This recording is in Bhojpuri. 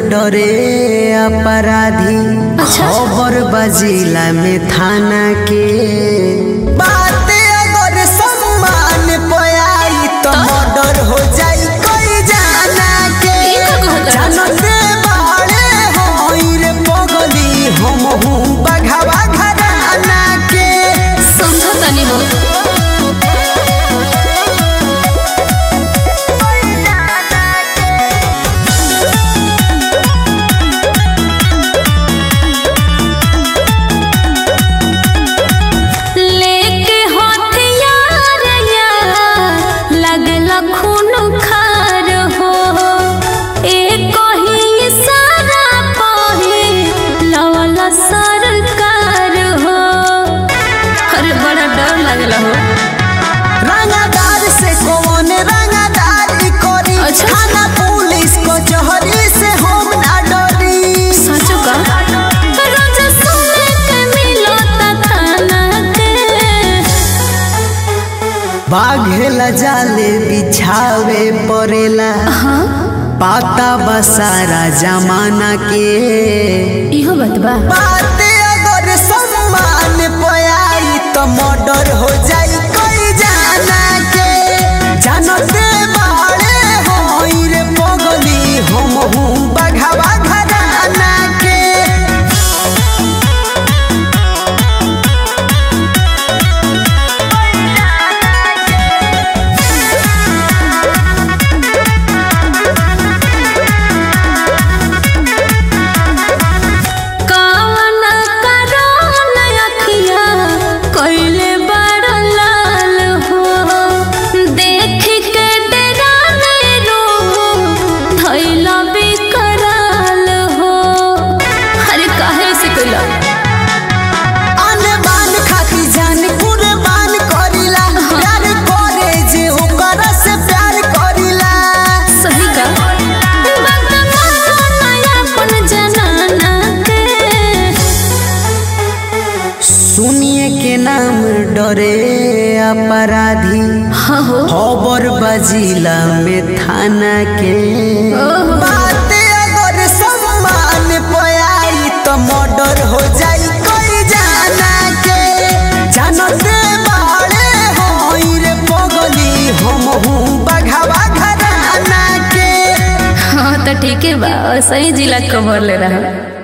डरे अपराधी अच्छा। खबर बजिला में थाना के बाते अगर सम्मान पयाई तो मर्डर हो जाई कोई जाना के ई का कहत है? जानते बाड़े होई रे पगली हम हूँ बघावा घराना के समझो तनी हो लेके हथियार यार लगल खून खार हो एक ही इशारा पहे लवल सरकार हो अरे बड़ा डर लगल हो रंगदार से कौन रंगदार करी अच्छा। थाना पुलिस को जहरी से हम ना डरी सचो का रोज सुने के मिलो थाना के बाघेला जाले बिछावे पड़ेला हाँ पाता बसारा जमाना के इहो बात बा बाते अगर सम्मान पयाई तो मर्डर हो जाई कोई जाना के जानते बाड़े होई रे पगली हम हूँ बघावा घराना के कावना करोन अखिया कइले बड़ लाल हो देख के डराने रो धइला बिकराल हो अरे काहे से कइला आने बान खाती जान कुर्बान करिला प्यार करे जे ओकर से प्यार करिला सही का बात मानो नया अपन जनाना के सुनिए के नाम डरे अपराधी हाँ हो खबर बजिला में थाना के ओहो। बाते अगर सम्मान पयाई तो मर्डर हो जाई कोई जाना के जानते बाड़े होई रे पगली हम हूँ बघावा घराना के हाँ तो ठीक है बा सही जिला कवर ले रहा